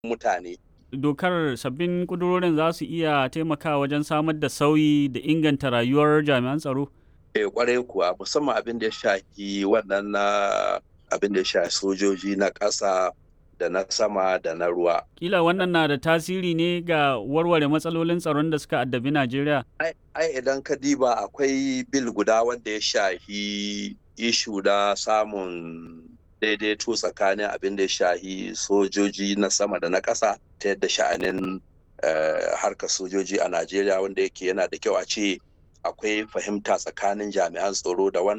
mutane. Dokar sabbin ƙudurorin za su iya taimakawa wajen samar da sauyi da inganta rayuwar jami'an tsaro? Eh kwarai kuwa musamman abin da ya shafi wannan na abin da ya shafi sojoji na ƙasa da na sama da na ruwa. Kila wannan na da tasiri ne ga warware matsalolin tsaron da suka addabi Najeriya? Ai idan ka diba akwai bil guda wanda ya shafi ishu na samun daidaito tsakanin abin da ya shahi sojoji na sama da na ƙasa ta yadda sha'anin harkar sojoji a Najeriya wanda yake yana da kyau a ce akwai fahimta tsakanin jami'an tsaro da wannan